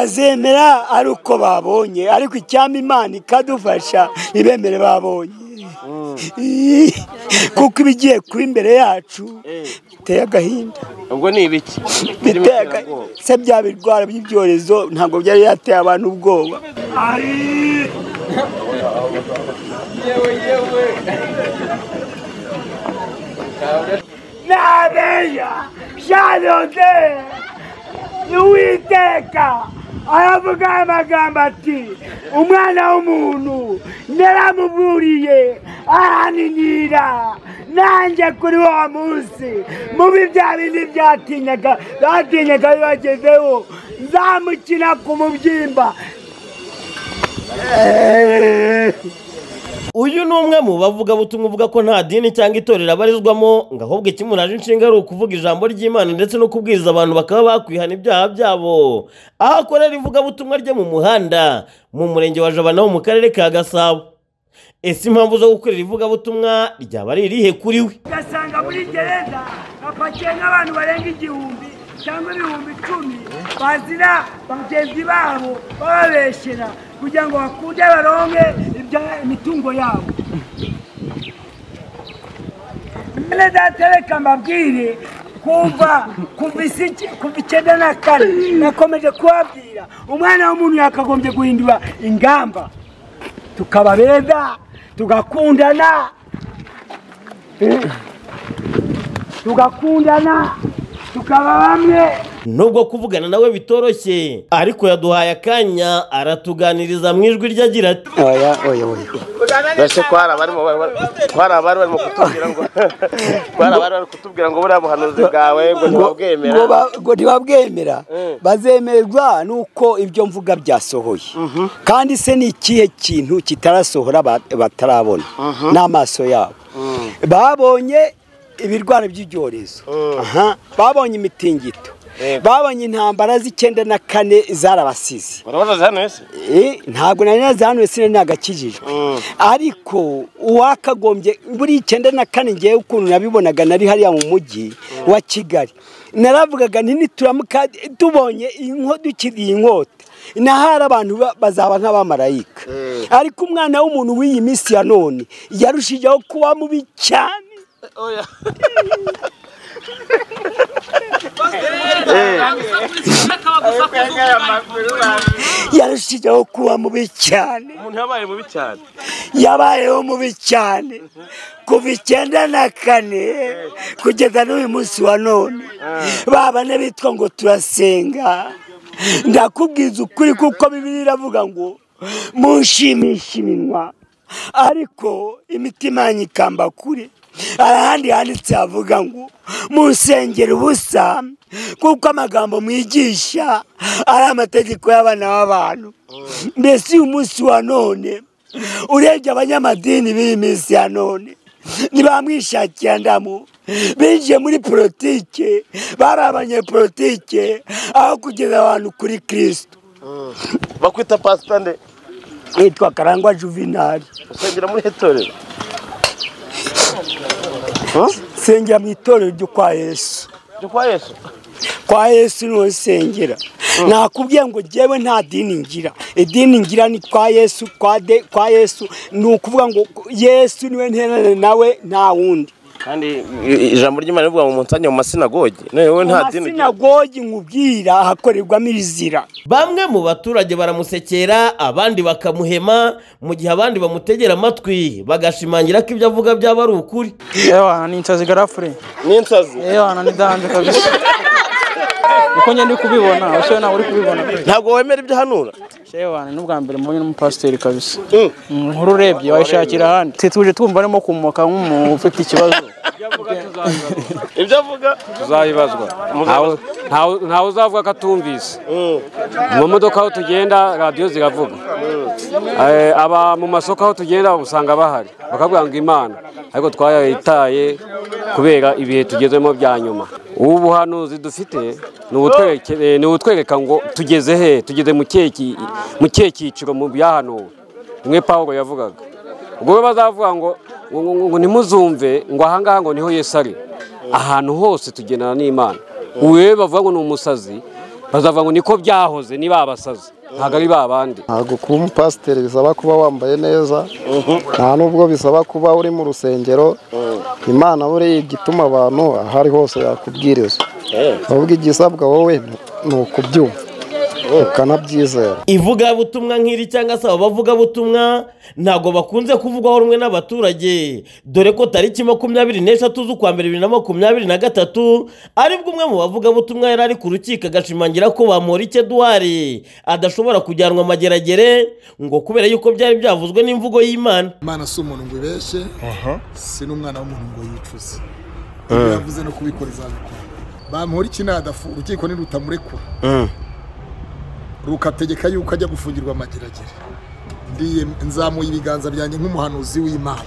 bazemera ari uko babonye ariko icyama imana ikadufasha ibemere babonye kuko ibigiye kuba imbere yacu biteye agahinda ubwo ni ibiki biteye agahinda se bya birwara by'ibyorezo ntabwo byari yateye abantu ubwoba na bella byarode n'uwiteka aravuga amagambo ati umwana w'umuntu naramuburiye araninira nanjye kuri wa munsi mubi bya bindi byatinyaga batinyaga bibagezeho nzamukina ku mubyimba uyu ni umwe mu bavugabutumwa uvuga ko nta dini cyangwa itorero abarizwamo ngo ahubwo ikimuraje inshinga ari ukuvuga ijambo ry'imana ndetse no kubwiriza abantu bakaba bakwihana ibyaha byabo aho akorera ivugabutumwa rye mu muhanda mu murenge wa jabana wo mu karere ka gasabo ese impamvu zo gukorera ivugabutumwa ryaba ari irihe kuri we ugasanga muri gereza hapakiye n'abantu barenga igihumbi cyangwa ibihumbi icumi bazira bagenzi babo bababeshyera kugira ngo bakunde baronke ibya- imitungo yabo mwene data reka mbabwire kuva kuva isi- kuva icyenda na kane nakomeje kubabwira umwana w'umuntu yakagombye guhindura ingamba tukaba beza tugakundana tugakundana tukaba bamwe nubwo kuvugana nawe bitoroshye ariko yaduhaye akanya aratuganiriza mu ijwi rye agira ati oya oya oya mbese ko hari abarimo bar- ko hari abari barimo kutubwira ngo ko hari abari bari kutubwira ngo buriya buhanuzi bwawe ngo ntibabwemera ngo ba- ngo ntibabwemera bazemerwa nuko ibyo mvuga byasohoye kandi se ni ikihe kintu kitarasohora ba- batarabona n'amaso yabo babonye ibirwara by'ibyorezo Aha. babonye imitingito Yego. babonye intambara z'icyenda na kane zarabasize urabona hano ese Eh, ntabwo nari nazanuye sinari nagakijijwe Mm. ariko uwakagombye buri icyenda na kane ngewe ukuntu nabibonaga nari hariya mu mujyi wa kigali naravugaga nti nituramuka tubonye inko dukiriye inkota nahari abantu ba- bazaba nk'abamarayika ariko umwana w'umuntu w'iyi minsi ya none yarushijeho kuba mubi cyane oya yarushijeho kuba mubi cyane umuntu yabaye mubi cyane yabayeho mubi cyane kuva icyenda na kane kugeza n'uyu munsi wa none ba bane bitwa ngo turasenga ndakubwiza ukuri kuko bibiri iravuga ngo munshimishe iminwa ariko imitima yanyu ikamba kure hari ahandi handitse havuga ngo munsengera ubusa kuko amagambo mwigisha ari amategeko y'abana b'abantu mbese uyu munsi wa none urebye abanyamadini b'iyi minsi ya none ntibamwishakira ndamu binjiye muri politike bari abanyepolitike aho kugeza abantu kuri kirisito bakwita pasitande yitwa karangwa juvenali usengera muri hetorero nsengera mu itorero ryo kwa yesu jya kwa yesu kwa yesu niho nsengera nakubwiye ngo jyewe nta dini ngira idini ngira ni kwa yesu kwa de kwa yesu ni ukuvuga ngo yesu niwe nterane nawe nta wundi kandi i- i- ijambo ry'imana rivuga ngo umunsi mu masinagogi none wowe nta dini ugira amasinagogi nkubwira hakorerwamo ibizira bamwe mu baturage baramusekera abandi bakamuhema mu gihe abandi bamutegera amatwi bagashimangira ko ibyo avuga byaba ari ukuri Ewana ni insazi garafure. n'insazi Ewana ni danje kabisa. Niko njye ndi kubibona, ushoye nawe uri kubibona. ntabwo wemera ibyo ahanura Ewana ni ubwa mbere mbonye n'umupasiteri kabisa. Mm. Inkuru urebye wayishakira ahandi. Twe tuje twumva arimo kumoka nk'umuntu ufite ikibazo. ibyo avuga tuzayibazwa Ntawe- ntawe- ntawe uzavuga ko atumvise mu modoka aho tugenda radiyo ziravuga Eh, aba mu masoko aho tugenda usanga bahari bakavuga ngo imana ariko twayitaye kubera ibihe tugezemo bya nyuma ubu buhanuzi dufite ni ubutwereke- eh, ni ubutwereka ngo tugeze he tugeze mu kihe ki- mu kihe cyiciro mu byahanuwe rimwe pawulo yavugaga ubwo rero bazavuga ngo ngo- ngo- ngo ntimuzumve ngo ahangaha ngo niho yesu ari ahantu hose tugendana n'imana ubu rero bavuga ngo ni umusazi bazavuga ngo niko byahoze ni ba basazi ntabwo ari ba bandi ntabwo kuba umupasiteri bisaba kuba wambaye neza nta n'ubwo bisaba kuba uri mu rusengero imana buriya ijya ituma abantu aho ari hose yakubwiriza ahubwo igisabwa wowe ni ukubyumva ukanabyizera ivugabutumwa nk'iri cyangwa se abo bavugabutumwa ntabwo bakunze kuvugwaho rumwe n'abaturage dore ko tariki makumyabiri n'eshatu z'ukwa mbere bibiri na makumyabiri na gatatu aribwo umwe mu bavugabutumwa yari ari ku rukiko agashimangira ko bamporike duwari adashobora kujyanwa amageragere ngo kubera yuko byari byavuzwe n'imvugo y'imana imana si umuntu ngo ibeshye si n'umwana w'umuntu ngo yicuze ibyo yavuze no kubikora izabikora bamuhora ikinadafu urukiko nirutamurekura rukategeka yuko ajya gufungirwa amageragere ndiye nzamuye ibiganza byanjye nk'umuhanuzi w'imana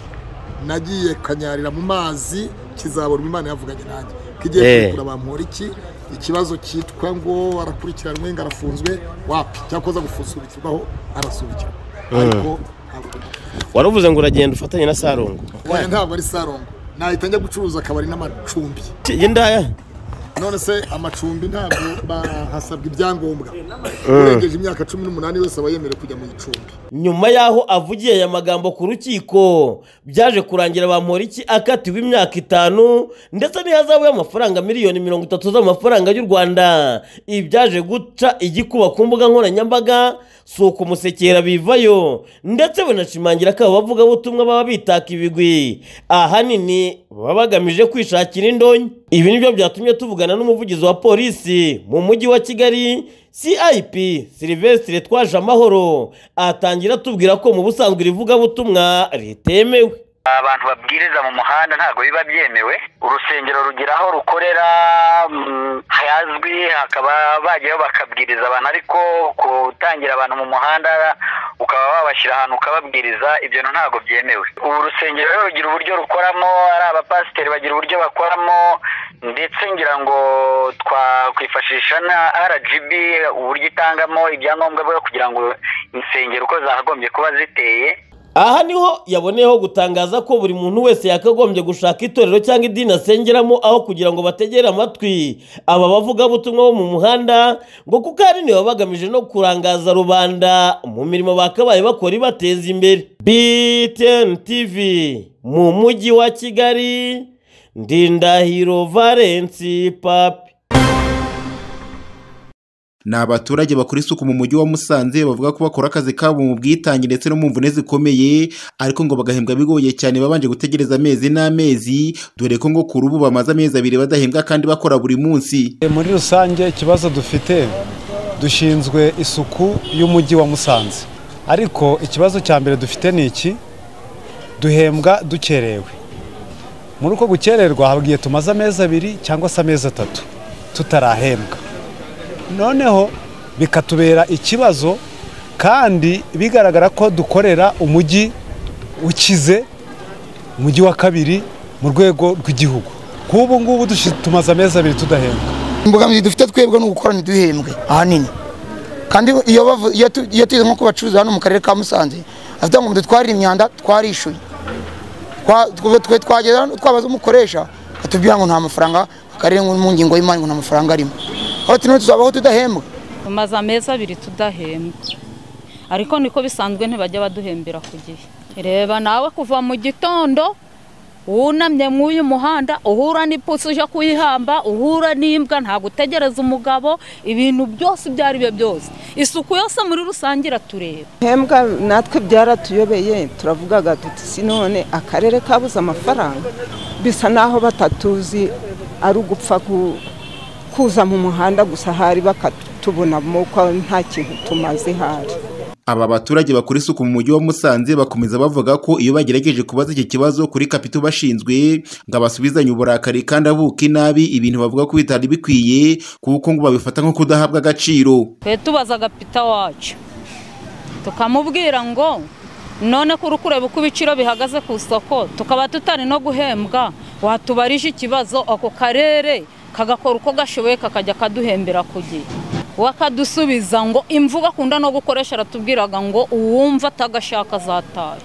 nagiye kanyarira mu mazi kizaborwa imana yavuganye nanjye kigiye Eh. kugura bamuhora iki ikibazo cyitwa ngo arakurikiranwe ngo arafunzwe wapi cyakoze gusubikirwaho arasubikirwa ariko ntabwo waravuze ngo uragenda ufatanye na sarongo oya ntabwo ari sarongo nahita njya gucuruza akabari n'amacumbi yendaya none se amacumbi ntabwo bahasabwa ibyangombwa urengeje imyaka cumi n'umunani wese aba yemerewe kujya mu icumbi nyuma y'aho avugiye aya magambo ku rukiko byaje kurangira bamporiki akatiwe imyaka itanu ndetse n'ihazabu y'amafaranga miliyoni mirongo itatu z'amafaranga y'u rwanda ibi byaje guca igikuba ku mbuga nkoranyambaga si ukumusekera bivayo ndetse banashimangira ko abo bavugabutumwa baba bitaka ibigwi ahanini baba bagamije kwishakira indonyi ibi nibyo byatumye tuvugana n'umuvugizi wa polisi mu mujyi wa kigali cip silivesitire twaje amahoro atangira atubwira ko mu busanzwe irivugabutumwa ritemewe abantu babwiriza mu muhanda ntabwo biba byemewe urusengero rugira aho rukorera mm, hazwi hakaba bajyaho bakabwiriza abantu ariko gutangira abantu mu muhanda ukaba wabashyira ahantu ukababwiriza ibyo bintu ntabwo byemewe ubu urusengero rero rugira uburyo rukoramo ari abapasiteri bagira uburyo bakoramo ndetse ngira ngo twakwifashisha na rgb uburyo itangamo ibyangombwa bwo kugira ngo insengero uko zakagombye kuba ziteye aha niho yaboneyeho gutangaza ko buri muntu wese yakagombye gushaka itorero cyangwa idini asengeramo aho kugira ngo bategere amatwi aba bavugabutumwa bo mu muhanda ngo kuko ahanini baba bagamije no kurangaza rubanda mu mirimo bakabaye bakora ibateza imbere btn tv mu mujyi wa kigali ndindahiro valensi papi Ni abaturage bakora isuku mu mujyi wa Musanze bavuga ko bakora akazi kabo mu bwitange ndetse no mu mvune zikomeye ariko ngo bagahembwa bigoye cyane babanje gutegereza amezi n'amezi dore ko ngo kuri ubu bamaze amezi abiri badahembwa kandi bakora buri munsi muri rusange ikibazo dufite dushinzwe isuku y'umujyi wa musanze ariko ikibazo cya mbere dufite ni iki duhembwa dukerewe muri uko gukererwa habwiye tumaze amezi abiri cyangwa se amezi atatu tutarahembwa noneho bikatubera ikibazo kandi bigaragara ko dukorera umujyi ukize umujyi wa kabiri mu rwego rw'igihugu nk'ubu ngubu dushi- tumaze amezi abiri tudahembwa imbogamizi dufite twebwe ni ugukora ntiduhembwe ahanini kandi iyo bavu- iyo tu- iyo tugize nko ku bacuruzi hano mu karere ka musanze afite ngo dutwarire imyanda twarishyuye Twa- twe- twe twageza hano, twabaza umukoresha atubwira ngo nta mafaranga akarere ngo mu ngingo y'imari ngo nta mafaranga arimo aho tino tuzabaho tudahembwa tumaze amezi abiri tudahembwa ariko niko bisanzwe ntibajya baduhembera ku gihe reba nawe kuva mu gitondo wunamye mu uyu muhanda uhura n'ipusi uje kuyihamba uhura n'imbwa nta gutegereza umugabo ibintu byose ibyo ari byo byose isuku yose muri rusange iratureba hembwa natwe byaratuyobeye turavugaga tuti sinone akarere kabuze amafaranga bisa naho batatuzi ari ugupfa ku- kuza mu muhanda gusa hari bakatubonamo ko nta kintu tumaze hari aba baturage bakora isuku mu mujyi wa Musanze bakomeza bavuga ko iyo bagerageje kubaza iki kibazo kuri kapitu bashinzwe ngo abasubizanye uburakari kandi abuka inabi ibintu bavuga ko bitari bikwiye kuko ngo babifata nko kudahabwa agaciro twe tubazaga pita wacu tukamubwira ngo none kuri kureba uko ibiciro bihagaze ku isoko tukaba tutari no guhembwa watubarije ikibazo ako karere kagakora uko gashoboye kakajya kaduhembera ku gihe wakadusubiza ngo imvugo akunda no gukoresha aratubwiraga ngo uwumva atagashaka azatahe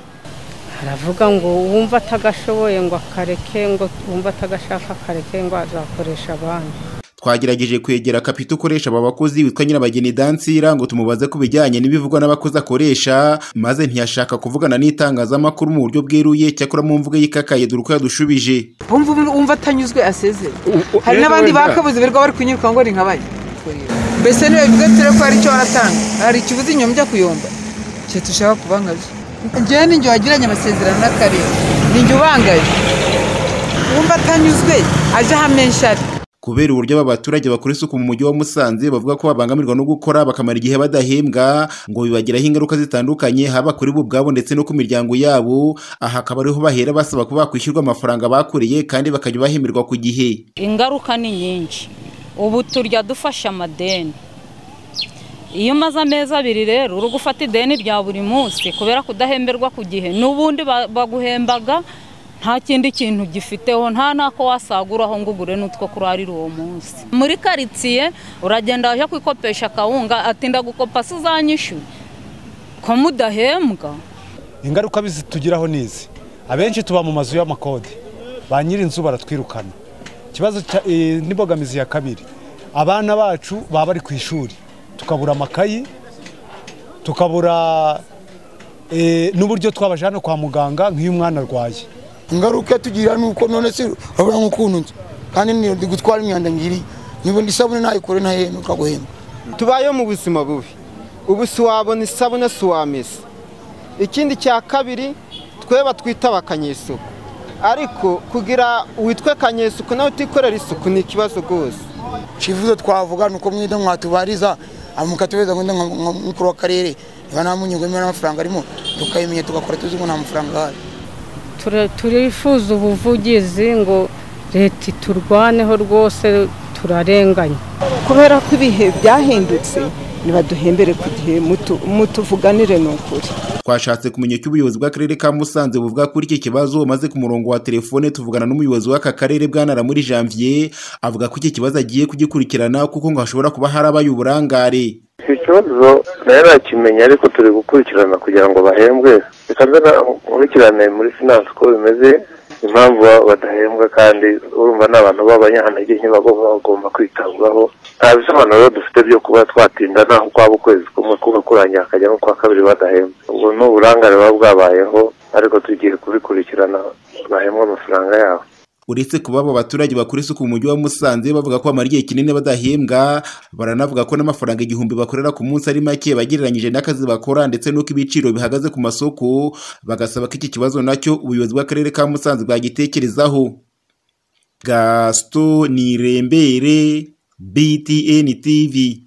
aravuga ngo uwumva atagashoboye ngo akareke ngo uwumva atagashaka akareke ngo azakoresha abandi twagerageje kwegera kapita ukoresha aba bakozi witwa nyirabageni dansira ngo tumubaze ku bijyanye n'ibivugwa n'abakozi akoresha maze ntiyashaka kuvugana n'itangazamakuru mu buryo bweruye cyakora mu mvugo yikakaye dore uko yadushubije wumva wumva atanyuzwe asezera hari n'abandi bakabuze birirwa bari kunyuruka ngo ni nkabaye mbese niba bivuga turi ko hari icyo baratanga hari ikibuze inyuma njya kuyomba cyo dushaka kuba nkabyo njyewe n'injye wagiranye amasezerano n'akarere ni njye ubangaye wumva atanyuzwe ajya hamwe nshari kubera uburyo aba baturage bakora isuku mu mujyi wa Musanze bavuga ko babangamirwa no gukora bakamara igihe badahembwa ngo bibagiraho ingaruka zitandukanye haba kuri bo ubwabo ndetse no ku miryango yabo aha akaba ariho bahera basaba ko bakwishyurwa amafaranga bakuriye kandi bakajya bahemerwa ku gihe ingaruka ni nyinshi ubu turya dufashe amadeni iyo umaze amezi abiri rero uri gufata ideni rya buri munsi kubera kudahemberwa ku gihe n'ubundi ba- baguhembaga nta kindi kintu gifiteho nta n'ako wasaguraho ngo ugure n'utwo kurarira uwo munsi muri karitsiye uragenda wajya kwikopesha akawunga atinda gukopa se uzanyishyura ko mudahembwa ingaruka tugiraho ni izi abenshi tuba mu mazu y'amakode ba nyir'inzu baratwirukana ikibazo cya- eh, n'imbogamizi ya kabiri abana bacu baba bari ku ishuri tukabura amakayi tukabura eh, n'uburyo twabajyana kwa muganga nk'iyo umwana arwaye ingaruka yatugirira ni uko none se urabona nk'ukuntu nzi kandi ni ndi gutwara imyanda ngiri niba ndi isabune nayikore ntahembwe ukaguhemba tubayeho mu buzima bubi ubu si wabona isabune si wamesa ikindi cya kabiri tweba twita abakanyesuku ariko kugira witwe kanyesuku nawe utikorera isuku ni ikibazo rwose icyifuzo twavuga ni uko mwenda mwatubariza mukatubeza mwenda nka nka mukuru w'akarere niba nta munyungu niba nta mafaranga arimo tukayimenya tugakora tuzi ko nta mafaranga ahari Tura- turifuza ubuvugizi ngo leta iturwaneho rwose turarenganye kubera ko ibihe byahindutse nibaduhembere ku gihe mutu- mutuvuganire ni ukuri twashatse kumenya icyo ubuyobozi bw'akarere ka Musanze buvuga kuri iki kibazo maze ku murongo wa telefone tuvugana n'umuyobozi w'aka karere bwana muri Janvier avuga ko iki kibazo agiye kugikurikirana kuko ngo hashobora kuba harabaye uburangare iki kibazo nayo nakimenya ariko turi gukurikirana kugira ngo bahembwe reka nze nkurikirane muri finance uko bimeze impamvu baba badahembwa kandi urumva ni abantu b'abanyantege nke bagomba bagomba kwitabwaho nta bisobanuro dufite byo kuba twatinda naho kwaba ukwezi kumwe kuba kurangira hakajya n'ukwa kabiri badahembwa ubwo ni uburangare buba bwabayeho ariko tugiye kubikurikirana bahembwa amafaranga yabo uretse kuba abo baturage bakora isuku mu mujyi wa Musanze bavuga ko bamara igihe kinini badahembwa baranavuga ko n'amafaranga igihumbi bakorera ku munsi ari make bagereranyije n'akazi bakora ndetse n'uko ibiciro bihagaze ku masoko bagasaba ko iki kibazo nacyo ubuyobozi bw'akarere ka Musanze bwagitekerezaho Gaston Nirembere BTN TV